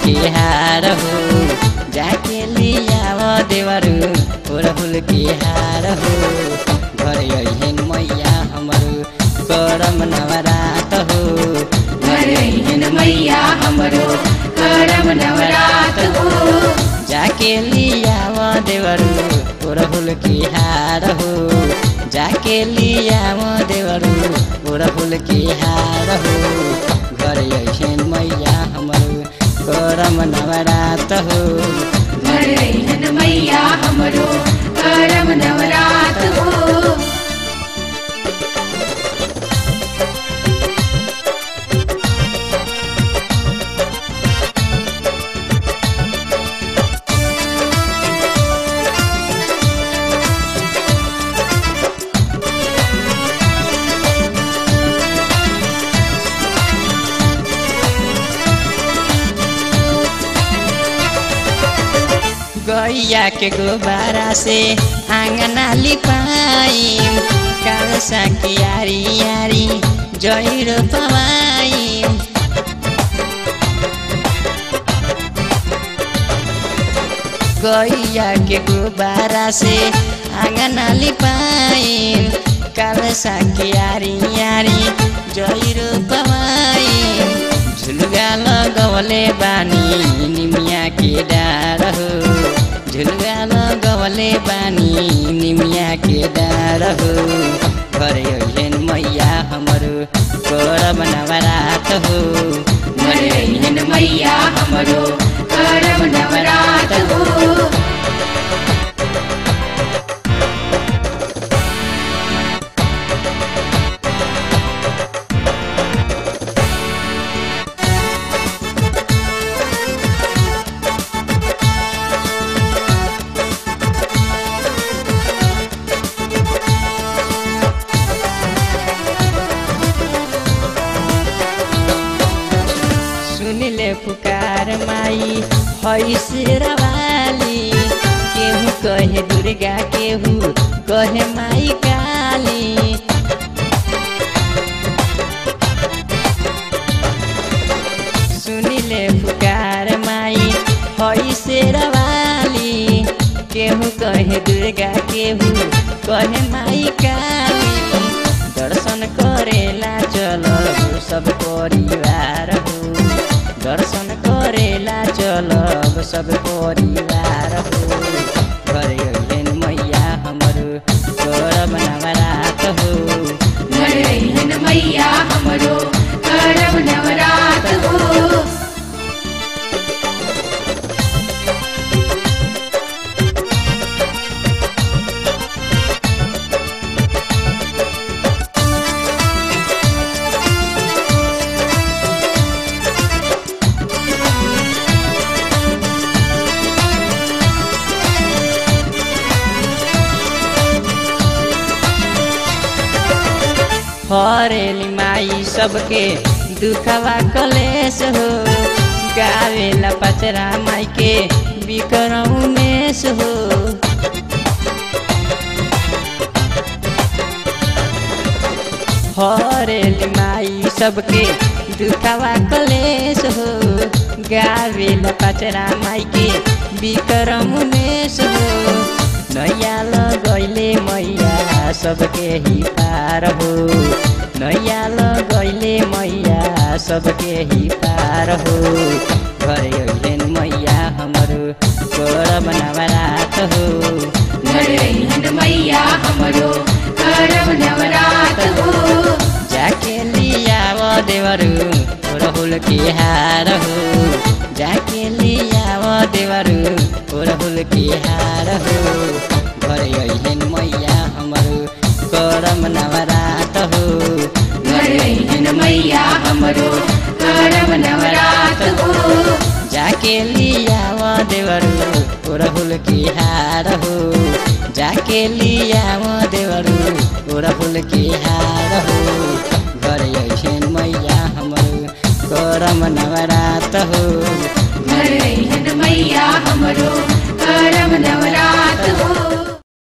के हार हो जाके लियाव देवरू ओरहुल के हार हो घर अहिन मैया हमरो करम नवरात हो घर अहिन मैया हमरो करम नवरात हो जाके लियाव देवरू ओरहुल के हार हो जाके लियाव देवरू ओरहुल के हार हो घर अहिन मैया हमरो करम नवरात हो घर अहिन मैया हमरो करम नवरात हो गैया के गोबारा से आंगना लिपाई कालसा की यारी यारी जहिरो पवाई गैया के गोबारा से आंगना लिपाई कालसा की यारी यारी जहिरो पवाई झुलुगा लगवले बानी निमिया के डार हो झुलुगा लगवले बानी निमिया के डार हो घर अहिन मैया हमरो करब नवरात हो घर अहिन मैया हमरो करम नवरात हो सुनिले पुकार माई है शेरवाली केहू कहे दुर्गा केहू कहे माई काली सुनिले पुकार माई है शेरवाली केहू कहे दुर्गा केहू कहे माई काली दर्शन करेला चल सब परिवार हो दर्शन करेला चलब सब परिवार हो घर अहिन मैया हमरो करब नवरात हो घर अहिन मैया हमरो करम नवरात हो हरेली माई सबके दुखवा कलेश हो गावेला पचरा माई के बिक्रम उमेश हो हरेली माई सबके दुखवा कलेश हो गावेला पचरा माई के बिक्रम उमेश हो नैया लगैले मैया सबके ही पार हो नैया लगैले मैया सबके ही पार हो घर अहिन मैया हमरो करब नवरात हो घर अहिन मैया हमरो करम नवरात हो जाके लियाव देवरू राहुल के हार हो जाके लियाव देवरू राहुल के हार हो घर अहिन मैया हमरो करम नवरात हो घर अहिन मैया हमरो करम नवरात हो जाके लियाव देवरू राहुल के हार हो जाके लियाव देवरू राहुल के हार हो घर अहिन मैया हमरो करम नवरात हो